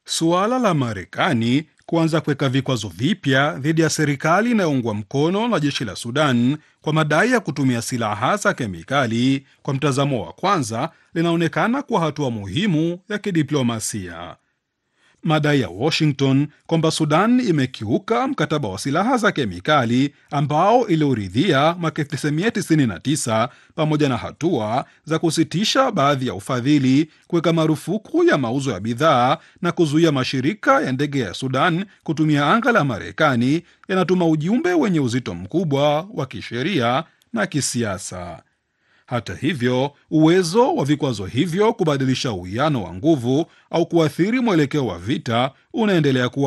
Suala la Marekani kuanza kuweka vikwazo vipya dhidi ya serikali inayoungwa mkono na jeshi la Sudan kwa madai ya kutumia silaha za kemikali, kwa mtazamo wa kwanza, linaonekana kuwa hatua muhimu ya kidiplomasia. Madai ya Washington kwamba Sudan imekiuka mkataba wa silaha za kemikali ambao iliuridhia mwaka 1999 pamoja na hatua za kusitisha baadhi ya ufadhili, kuweka marufuku ya mauzo ya bidhaa na kuzuia mashirika ya ndege ya Sudan kutumia anga la Marekani yanatuma ujumbe wenye uzito mkubwa wa kisheria na kisiasa. Hata hivyo, uwezo wa vikwazo hivyo kubadilisha uwiano wa nguvu au kuathiri mwelekeo wa vita unaendelea kuwa